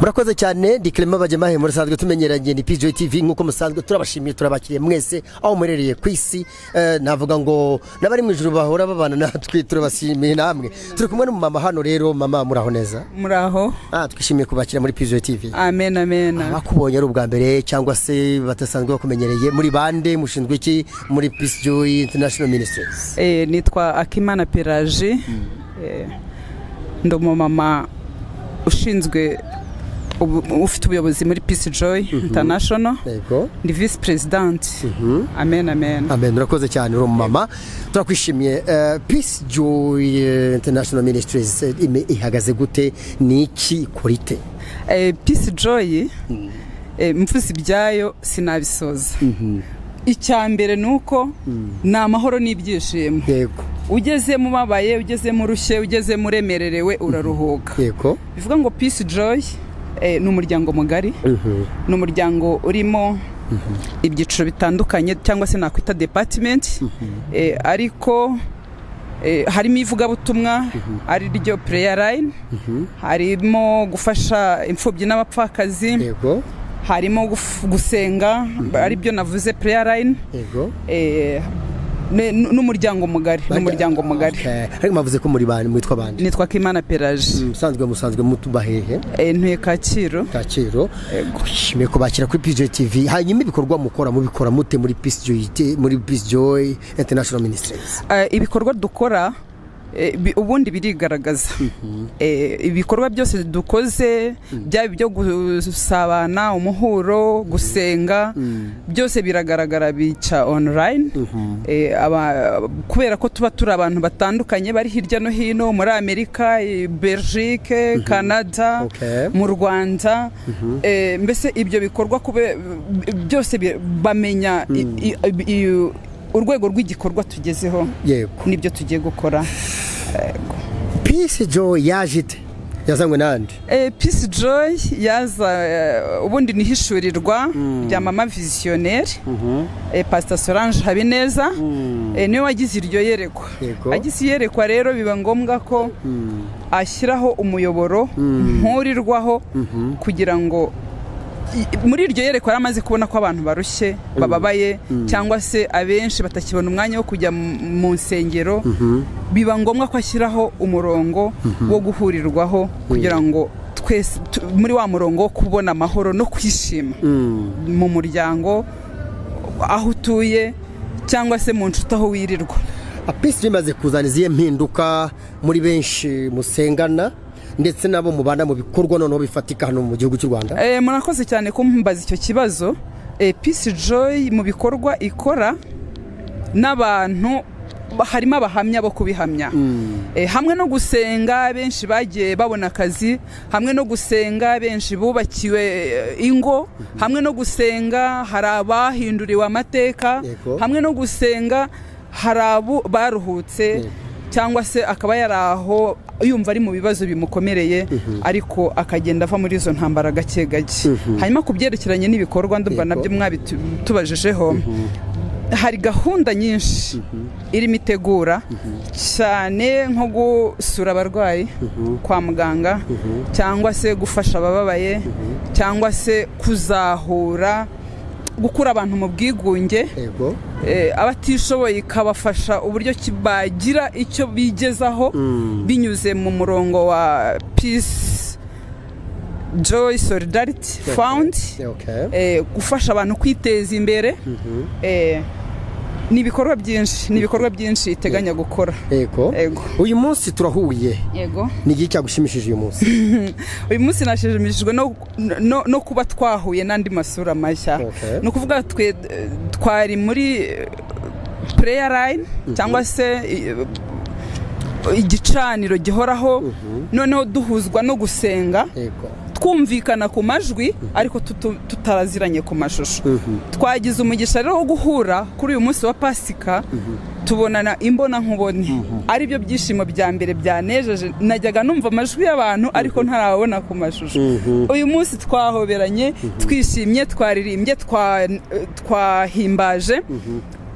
murakoze cyane ndi kirema bajyamahe murasanzwe tumenyeranye ni pj tv nk'uko musanzwe turabashimiye turabakiriye mwese aho muherereye ku isi Eh, navuga ngo n'abari mu ijoro bahora babana natwe turabashimiye namwe turi kumwe n'umumama hano rero mama muraho neza muraho Ah, twishimiye kubakira muri pj tv amen amen bakubonye ari ubwa mbere cyangwa se badasanzwe bakumenyereye muri bande mushinzwe iki muri peace joy international ministries Eh, nitwa akimana pelaji Eh, ndi umumama ushinzwe ubu- ufite ubuyobozi muri peace joy international yego ndi visi perezidanti amen amen amen urakoze cyane uri umumama turakwishimiye Eh, peace joy eh, international ministries eh, ime- ihagaze gute ni iki ikora ite Eh, peace joy eh, mvuze ibyayo sinabisoza icya mbere ni uko ni amahoro n'ibyishimo yego ugezemo ubabaye ugezemo urushye ugezemo uremererewe uraruhuka yego bivuga ngo peace joy eh, ni umuryango mugari ni umuryango urimo ibyiciro bitandukanye cyangwa se nakwita department eh, ariko eh, harimo ivugabutumwa ari ryo prayer line harimo gufasha imfubyi n'abapfakazi yego harimo guf- gusenga ari byo navuze prayer line yego eh, ne- n- n'umuryango mugari n'umuryango mugari Okay. ariko mwavuze ko muri bande mwitwa bande nitwa kimana pelaji musanzwe musanzwe mutuba hehe Eh, ntuye kacyiru kacyiru nshimiye kubakira kuri pj tv hanyuma ibikorwa mukora mubikora mute muri peace joy muri peace joy international ministries Eh, ibikorwa dukora eh, bi- ubundi birigaragaza Eh, ibikorwa byose dukoze byaba ibyo gusabana umuhuro gusenga byose biragaragara bica online Eh, aba- kubera ko tuba turi abantu batandukanye bari hirya no hino muri amerika eh, belgique canada Okay. mu rwanda Eh, mbese ibyo bikorwa kube b- byose bi- bamenya i- i- i- urwego rw'igikorwa tugezeho yego nibyo tugiye gukora peace joy yaje ite yazanywe n'andi Eh, peace joy yaza eh, ubundi ni hishurirwa rya mama visionnaire eh, pastor solange habineza eh, niwe wagize iryo yerekwa Yego. agize iyerekwa rero biba ngombwa ko ashyiraho umuyoboro nturirwaho kugira ngo i- muri iryo yerekwa yari amaze kubona ko abantu barushye bababaye cyangwa se abenshi batakibona umwanya wo kujya mu- mu nsengero biba ngombwa ko ashyiraho umurongo wo guhurirwaho kugira ngo twese tu- muri wa murongo wo kubona amahoro no kwishima mu muryango aho utuye cyangwa se mu nshuti aho wirirwa A peace joy imaze kuzana izihe mpinduka muri benshi musengana ndetse nabo mubana mu bikorwa noneho bifatika hano mu gihugu cy'u rwanda Eh, murakoze cyane kumbaza icyo kibazo Eh, peace joy mu bikorwa ikora n'abantu ba- harimo abahamya bo kubihamya Eh, hamwe no gusenga benshi bagiye babona akazi hamwe no gusenga benshi bubakiwe eh, ingo hamwe no gusenga hari abahinduriwe amateka Yego. hamwe no gusenga hari abo baruhutse cyangwa se akaba yari aho yumva ari mu bibazo bimukomereye ariko akagenda ava muri izo ntambara gake gake hanyuma ku byerekeranye n'ibikorwa ndumva Yego. nabyo mwabitubajejeho hari gahunda nyinshi irimo itegura cyane nko gusura abarwayi kwa muganga cyangwa se gufasha abababaye cyangwa se kuzahura gukura abantu mu bwigunge yego eh, abatishoboye ikabafasha uburyo ki- bagira icyo bigezaho binyuze mu murongo wa peace joy solidarity fund okay. eh, gufasha abantu kwiteza imbere eh, ni ibikorwa byinshi ni ibikorwa byinshi iteganya gukora yego Yego. uyu munsi turahuye yego ni iki cyagushimishije uyu munsi uyu munsi nashimishijwe no, no, no kuba twahuye n'andi masura mashya Okay. ni ukuvuga twe twari muri eh, prayer line cyangwa se eh, igicaniro gihoraho noneho duhuzwa no gusenga yego twumvikana ku majwi ariko tutu- tutaraziranye ku mashusho twagize umugisha rero wo guhura kuri uyu munsi wa pasika tubonana imbonankubone ari byo byishimo bya mbere byanejeje najyaga numva amajwi y'abantu ariko ntarabona ku mashusho uyu munsi twahoberanye twishimye twaririmbye twa- eh, twahimbaje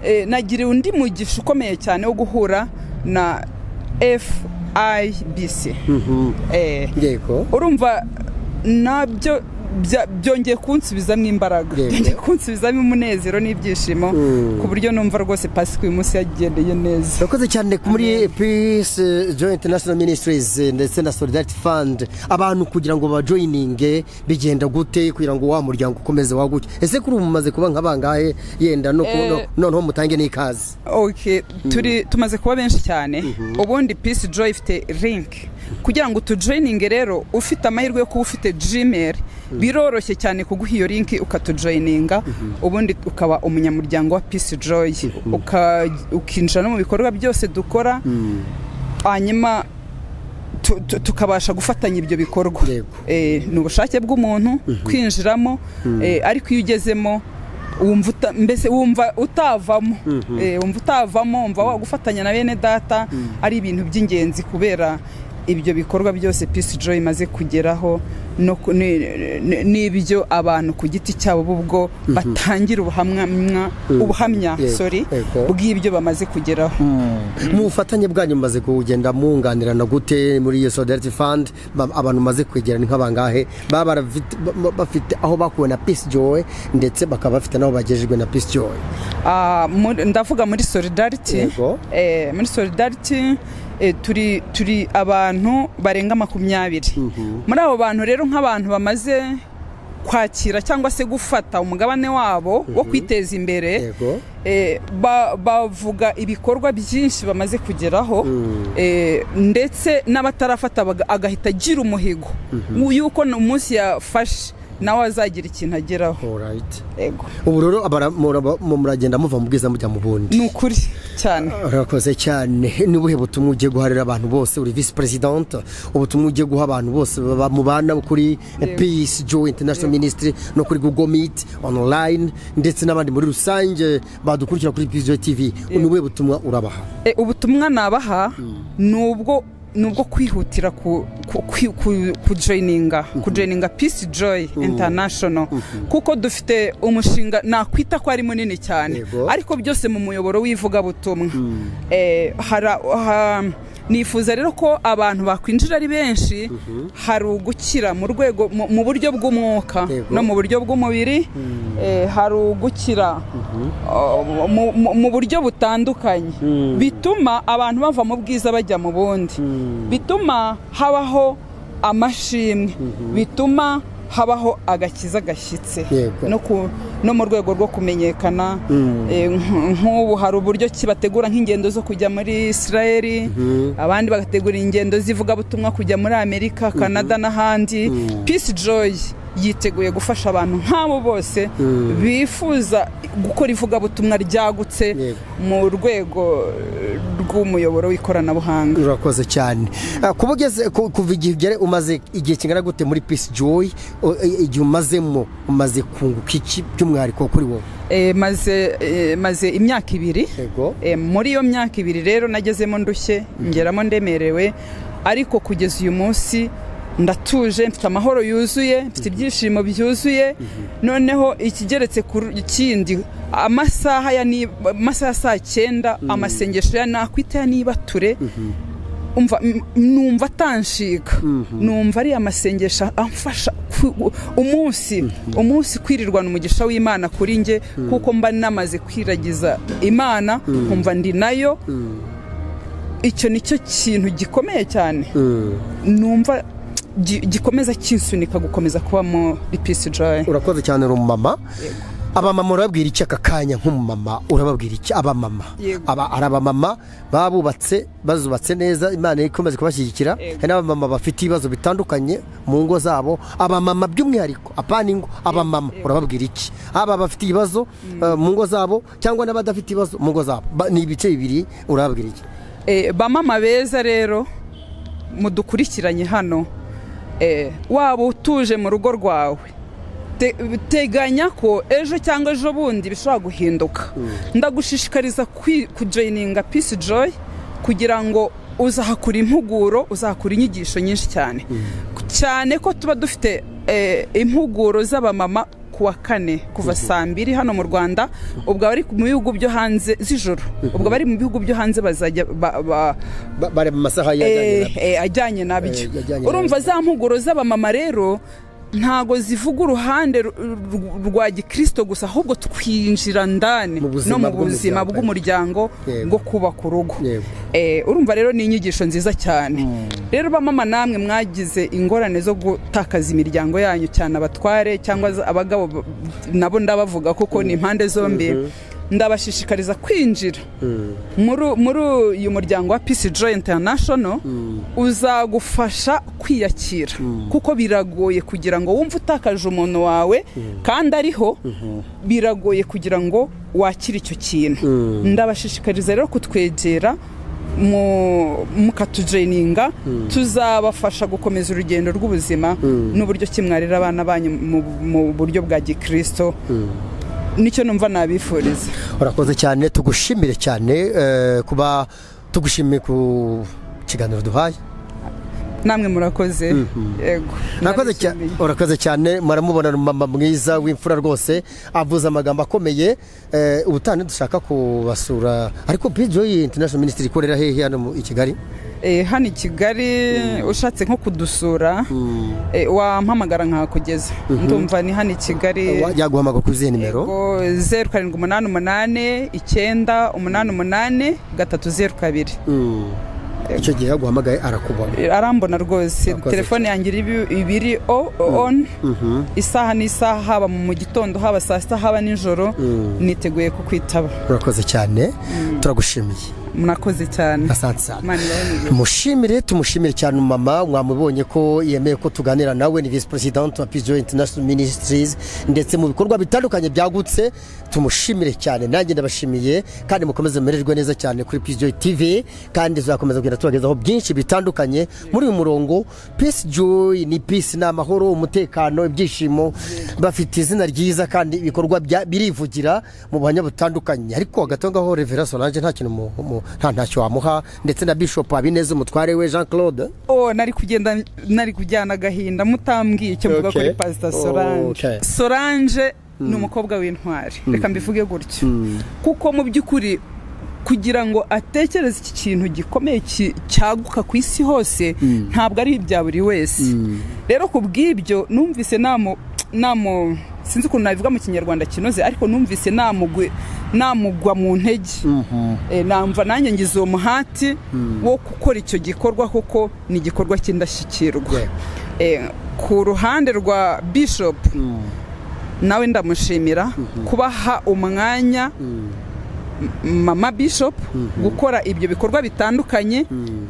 Eh, nagiriwe undi mugisha ukomeye cyane wo guhura na FIBC Eh, yego urumva nabyo bya- byongeye kunsubizamo imbaraga Yego. byongeye kunsubizamo umunezero n'ibyishimo ku buryo numva rwose pasika uyu munsi yagendeye neza urakoze cyane muri peace joy international ministries eh, ndetse na solidarity fund abantu kugira ngo bajoyininge bigenda gute kugira ngo wa muryango ukomeze waguke ese kuri ubu mumaze kuba nka bangahe yenda no ku- Eh. no- noneho mutange n'ikaze okay turi tumaze kuba benshi cyane ubundi peace joy ifite link kugira ngo utujoyininge rero ufite amahirwe yo kuba ufite gmail biroroshye cyane kuguha iyo link ukatujoyininga ubundi ukaba umunyamuryango wa peace joy uka- ukinjira no mu bikorwa byose dukora hanyuma tu- tu- tukabasha gufatanya ibyo bikorwa Yego. Eh, ni ubushake bw'umuntu kwinjiramo eh, ariko iyo ugezemo wumva uta- mbese wumva utavamo Eh, wumva utavamo wumva wa- gufatanya na bene data ari ibintu by'ingenzi kubera ibyo bikorwa byose peace joy imaze kugeraho no ku- ni- ni- n'ibyo abantu ku giti cyabo bo ubwo batangira ubuhamya ubuhamya Yego, sorry yego. bw'ibyo bamaze kugeraho mu bufatanye bwanyu mumaze kugenda mwunganirana gute muri iyo solidarity fund ba- abantu mumaze kwegerana ni nk'abangahe baba barafite- ba- ba- bafite aho bakuwe na peace joy ndetse bakaba bafite n'aho bagejejwe na peace joy Ah, muri- ndavuga muri solidarity Yego. Eh, muri solidarity eh, turi turi abantu barenga makumyabiri muri abo bantu rero nk'abantu bamaze kwakira cyangwa se gufata umugabane wabo wo kwiteza imbere yego eh, ba- bavuga ibikorwa byinshi bamaze kugeraho eh, ndetse n'abatarafata baga- agahita agira umuhigo yuko umunsi yafashe nawe azagira ikintu ageraho alright yego ubu rero abara- muraba- mu- muragenda muva mu bwiza mujya mu bundi ni ukuri cyane urakoze cyane ni ubuhe butumwa ugiye guharira abantu bose uri visi perezidante ubutumwa ugiye guha abantu bose baba- mubana kuri peace joy international ministry no kuri google meet online ndetse n'abandi muri rusange badukurikira kuri peace joy tv ni ubuhe butumwa urabaha E, ubutumwa nabaha ni ubwo ni ubwo kwihutira ku ku- ku- ku- kujoyininga kujoyininga peace joy international kuko dufite umushinga nakwita ko ari munini cyane Yego. ariko byose mu muyoboro w'ivugabutumwa Eh, hara- ha- nifuza rero ko abantu bakwinjira ari benshi hari ugukira mu rwego mu mu buryo bw'umwuka Yego. no mu buryo bw'umubiri eh, hari ugukira uh, mu- mu- mu buryo butandukanye bituma abantu bava mu bwiza bajya mu bundi bituma habaho amashimwe bituma habaho agakiza gashyitse Yego. no ku- no mu rwego rwo kumenyekana eh, nk- nk'ubu hari uburyo ki bategura nk'ingendo zo kujya muri israel abandi bagategura ingendo z'ivugabutumwa kujya muri amerika canada n'ahandi peace joy yiteguye gufasha abantu nk'abo bose bifuza gukora ivugabutumwa ryagutse Yego. mu rwego eh, rw'umuyoboro w'ikoranabuhanga urakoze cyane Ah, kuba ugeze ku- kuva igihe ugere umaze igihe kingana gute muri peace joy o- i- igihe umazemo umaze kunguka iki by'umwihariko kuri wowe Eh, maze eh, maze imyaka ibiri Yego. Eh, muri iyo myaka ibiri rero nagezemo ndushye ngeramo ndemerewe ariko kugeza uyu munsi ndatuje mfite amahoro yuzuye mfite ibyishimo byuzuye noneho ikigeretse ku ru- ikindi amasaha ya ni- amasaha ya saa cyenda amasengesho ya nakwita ya nibature umva m- numva atanshiga numva ari amasengesho amfasha ku- umunsi umunsi kwirirwana umugisha w'imana kuri njye kuko mba namaze kwiragiza imana nkumva ndi nayo icyo nicyo kintu gikomeye cyane numva gi- gikomeza kinsunika gukomeza kuba muri peace joy urakoze cyane uri umumama abamama urababwira iki aka kanya nk'umumama urababwira iki abamama Yego. aba ari abamama babubatse bazubatse neza imana ikomeze kubashyigikira Yego. hari n'abamama bafite ibibazo bitandukanye mu ngo zabo abamama by'umwihariko apana ingo abamama urababwira iki aba bafite ibibazo eh, mu ngo zabo cyangwa n'abadafite ibibazo mu ngo zabo Ba- ni ibice bibiri urababwira iki Eh, bamama beza rero mudukurikiranye hano eh, waba utuje mu rugo rwawe Te- teganya ko ejo cyangwa ejo bundi bishobora guhinduka ndagushishikariza kwi- kujoyininga peace joy kugira ngo uzahakura impuguro uzahakura inyigisho nyinshi cyane cyane ko tuba dufite eh, impuguro z'abamama ku wa kane kuva saa mbiri hano mu rwanda ubwo abari mu bihugu byo hanze z'ijoro ubwo abari mu bihugu byo hanze bazajya ba- ba- Ba- bari mu masaha eh, yajyanye eh, ajyanye nabyo Eh, ajyanye urumva za mpuguro z'abamama rero ntago zivuga uruhande ru- ru- rwa gikristo gusa ahubwo twinjira ndani Mu buzima no mu bw'umuryango. buzima bw'umuryango Yego. bwo kubaka urugo Yego. Eh, urumva rero ni inyigisho nziza cyane rero bamama namwe mwagize ingorane zo gutakaza imiryango yanyu cyane abatware cyangwa za- abagabo b- nabo ndabavuga kuko ni impande zombi ndabashishikariza kwinjira muri muri uyu muryango wa Peace Joy International uzagufasha kwiyakira kuko biragoye kugira ngo wumve utakaje umuntu wawe kandi ariho biragoye kugira ngo wakire icyo kintu ndabashishikariza rero kutwegera mu- mukatujeyininga tuzabafasha gukomeza urugendo rw'ubuzima n'uburyo ki mwarera abana banyu mu, mu buryo bwa gikristo nicyo numva nabifuriza urakoze cyane tugushimire cyane eh, kuba tugushimiye ku kiganiro duhaye namwe murakoze yego Urakoze cya- Narishimiye. urakoze cyane muramubona ni mama mwiza w'imfura rwose avuze amagambo akomeye eh, ubutane dushaka kubasura ariko bijoyi international ministry ikorera hehe hano mu- i kigali Eh, hano i kigali ushatse nko kudusura eh, wampamagara nkahakugeza ndumva ni hano i kigali yaguhamagara kuri izihe nimero Yego, zeru karindwi umunani umunani icyenda umunani umunani gatatu zeru kabiri Mm. icyo gihe yaguhamagaye arakubona arambona rwose Akoze telefone yanjye iri ibi- ibiri o- o- on isaha n'isaha haba mu gitondo haba saa sita haba nijoro niteguye kukwitaba urakoze cyane turagushimiye murakoze cyane asante sana Imana ibabonere. mushimire tumushimire cyane umumama mwamubonye ko yemeye ko tuganira nawe ni visi perezidante wa pijo international ministries ndetse mu bikorwa bitandukanye byagutse tumushimire cyane nanjye ndabashimiye kandi mukomeze mumererwe neza cyane kuri pijo tv kandi tuzakomeza kugenda tubagezaho byinshi bitandukanye muri uyu murongo peace joy ni peace ni amahoro umutekano ibyishimo bafite izina ryiza kandi ibikorwa bya- birivugira mu buhamya butandukanye ariko hagati aho ngaho revera solange nta kintu mu- mu- nta ntacyo wamuha ndetse na bishop habineza umutware we jean claude Oh, nari kugenda nari kujyana agahinda mutambwiye icyo mvuga Okay. kuri pasita Okay. solange solange ni umukobwa w'intwari reka mbivuge gutyo kuko mu by'ukuri kugira ngo atekereze iki kintu gikomeye ki- cyaguka ku isi hose ntabwo ari ibya buri wese rero ku bw'ibyo numvise namu namu sinzi ukuntu nabivuga mu kinyarwanda kinoze ariko numvise namugwe namugwa mu ntege Eh, namva nanjye ngize uwo muhati wo gukora icyo gikorwa kuko ni igikorwa cy'indashyikirwa Yeah. Eh, ku ruhande rwa bishop nawe ndamushimira kubaha umwanya M- mama bishop gukora ibyo bikorwa bitandukanye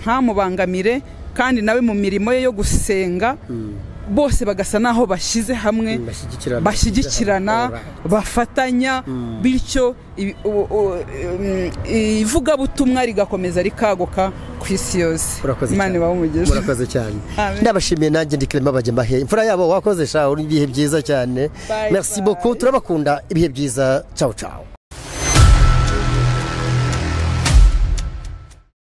ntamubangamire kandi nawe mu mirimo ye yo gusenga bose bagasa naho bashyize hamwe bashyigikirana bashyigikirana bafatanya bityo ibi- u- u- um, ivugabutumwa rigakomeza rikaguka ku isi yose Urakoze imana cyane. ibahe umugisha murakoze cyane Amen. ndabashimiye nanjye ndi kirema bajya mbahe imfura yabo wakoze shaho ibihe byiza cyane Bye, merci bye. beaucoup turabakunda ibihe byiza ciao ciao